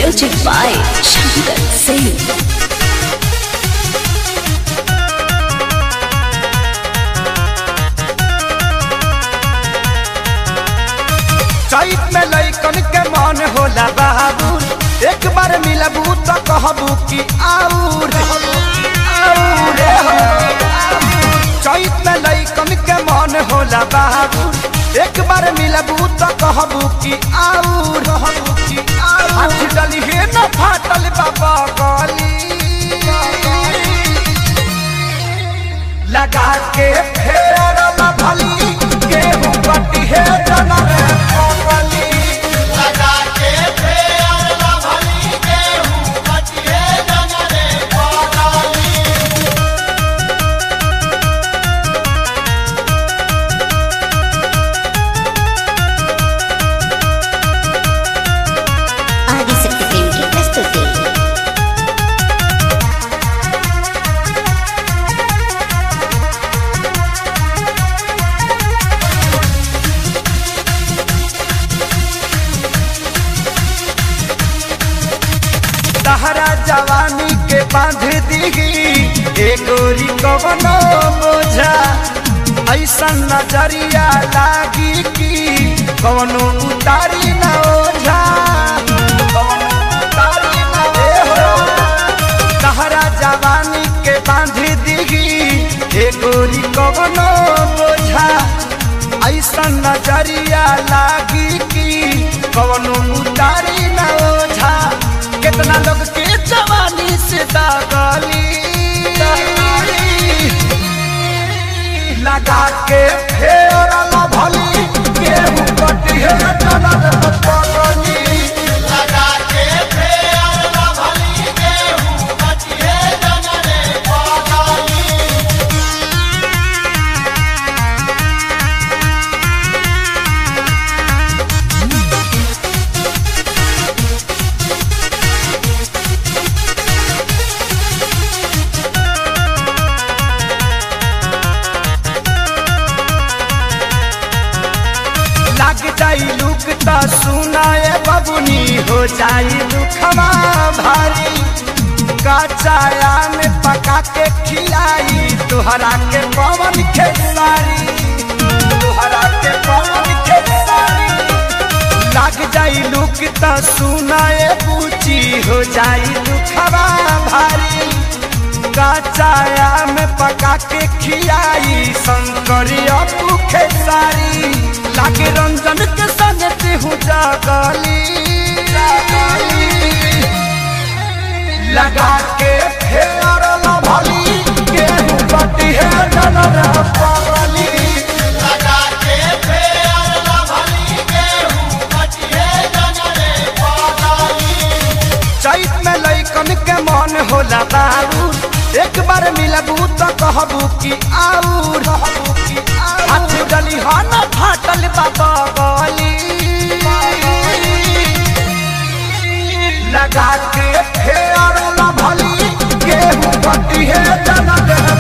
Music by Shankar Singh. चैत में लैकन के मन होला बाबू एक बार मिलबू तो कहबू कि आऊर आऊर चैत में लैकन के मन होला बाबू एक बार मिलबू तो कहबू कि आऊर कहबू कि आऊर हाथ डली हे न फाटल बाबा गली लगा के फेर न भली गेहूं बटी है जनर पगली लगा के फेर न भली गेहूं बटिए जनरे पगली ఆదిశక్తి టీమ్ కి ప్రస్తుతి तहरा जवानी के बांध दीगी एगोरी कवनो बोझा ऐसा नजरिया लागी कि कवनो उतारी न ओझा कवनो उतारी न ओझा। तहरा जवानी के बांध दीगी एगोरी कवनो बोझा ऐसा नजरिया लागी कि कवनो उतारी न ओझा कितना लोग के जवानी से दागली लगा के फेर न भली गेहूं कटी है जनर पगली लगा के फेर न भली गेहूं बटिए जनरे पगली लग जाई लुक त सुनाए बबुनी हो जाई दुखमा भारी कचाया में पका के खिलाई तुहरा के पवन खेसारी तुहरा के पवन खेसारी लग जाई लुक त सुनाए पूची हो जाई दुखमा भारी कचाया में पका के खियाई शंकरिया भूखे सारी लागे रंजन के संग तेहू जागली लगा के फेर न भली गेहूं बटी है जनर पगली लगा के फेर न भली गेहूं बटिए जनरे पगली चैत में लैकन के मन होला बाबू एक बार मिलबू तो कहबू कि आऊर कहबू कि आऊर हाथ डली हन फाटल बाबा गली लगा के फेर न भली गेहूं बटी है जनक